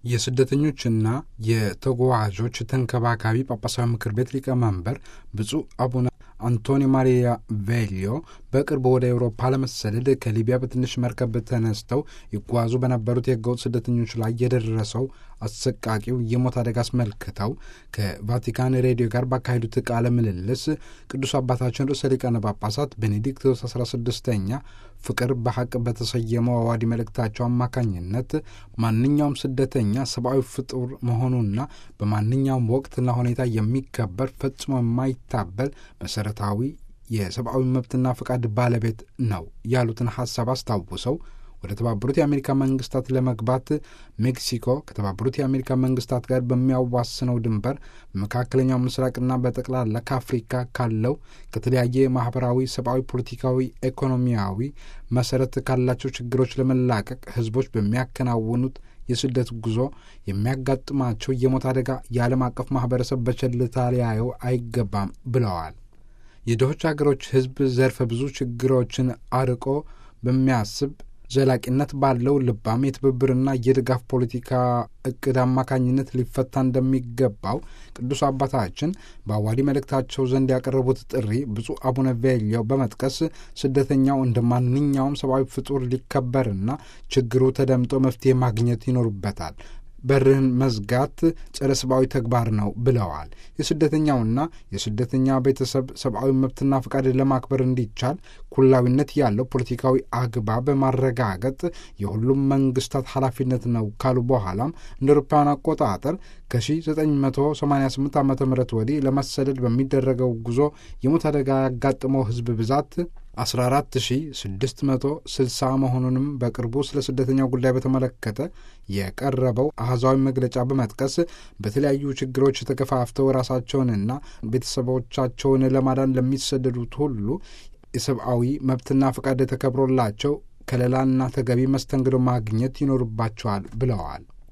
የስደተኞችና የተጓዦች ተንከባካቢ ጳጳሳዊ ምክር ቤት ሊቀመንበር ብፁዕ አቡነ አንቶኒ ማሪያ ቬሊዮ በቅርቡ ወደ ኤውሮፓ ለመሰደድ ከሊቢያ በትንሽ መርከብ ተነስተው ይጓዙ በነበሩት የህገወጥ ስደተኞች ላይ የደረሰው አሰቃቂው የሞት አደጋ አስመልክተው ከቫቲካን ሬዲዮ ጋር ባካሄዱት ቃለ ምልልስ ቅዱስ አባታችን ርዕሰ ሊቃነ ጳጳሳት ቤኔዲክቶስ 16ኛ ፍቅር በሐቅ በተሰየመው አዋዲ መልእክታቸው አማካኝነት ማንኛውም ስደተኛ ሰብአዊ ፍጡር መሆኑና በማንኛውም ወቅትና ሁኔታ የሚከበር ፈጽሞ የማይታበል መሰረታዊ የሰብአዊ መብትና ፈቃድ ባለቤት ነው ያሉትን ሀሳብ አስታውሰው ወደ ተባበሩት የአሜሪካ መንግስታት ለመግባት ሜክሲኮ ከተባበሩት የአሜሪካ መንግስታት ጋር በሚያዋስነው ድንበር በመካከለኛው ምስራቅና በጠቅላላ ከአፍሪካ ካለው ከተለያየ ማህበራዊ፣ ሰብአዊ፣ ፖለቲካዊ፣ ኢኮኖሚያዊ መሰረት ካላቸው ችግሮች ለመላቀቅ ህዝቦች በሚያከናውኑት የስደት ጉዞ የሚያጋጥማቸው የሞት አደጋ የዓለም አቀፍ ማህበረሰብ በቸልታ ሊያየው አይገባም ብለዋል። የድሆች ሀገሮች ህዝብ ዘርፈ ብዙ ችግሮችን አርቆ በሚያስብ ዘላቂነት ባለው ልባም የትብብርና የድጋፍ ፖለቲካ እቅድ አማካኝነት ሊፈታ እንደሚገባው ቅዱስ አባታችን በአዋዲ መልእክታቸው ዘንድ ያቀረቡት ጥሪ ብፁዕ አቡነ ቬሊዮ በመጥቀስ ስደተኛው እንደ ማንኛውም ሰብአዊ ፍጡር ሊከበርና ችግሩ ተደምጦ መፍትሄ ማግኘት ይኖርበታል። በርህን መዝጋት ጸረ ሰብአዊ ተግባር ነው ብለዋል። የስደተኛውና የስደተኛ ቤተሰብ ሰብአዊ መብትና ፈቃድ ለማክበር እንዲቻል ኩላዊነት ያለው ፖለቲካዊ አግባብ ማረጋገጥ የሁሉም መንግስታት ኃላፊነት ነው ካሉ በኋላም እንደ አውሮፓውያን አቆጣጠር ከ1988 ዓ ም ወዲህ ለመሰደድ በሚደረገው ጉዞ የሞት አደጋ ያጋጠመው ህዝብ ብዛት 14660 መሆኑንም በቅርቡ ስለ ስደተኛው ጉዳይ በተመለከተ የቀረበው አህዛዊ መግለጫ በመጥቀስ በተለያዩ ችግሮች ተገፋፍተው ራሳቸውንና ቤተሰቦቻቸውን ለማዳን ለሚሰደዱት ሁሉ የሰብአዊ መብትና ፈቃድ ተከብሮላቸው ከለላና ተገቢ መስተንግዶ ማግኘት ይኖርባቸዋል ብለዋል።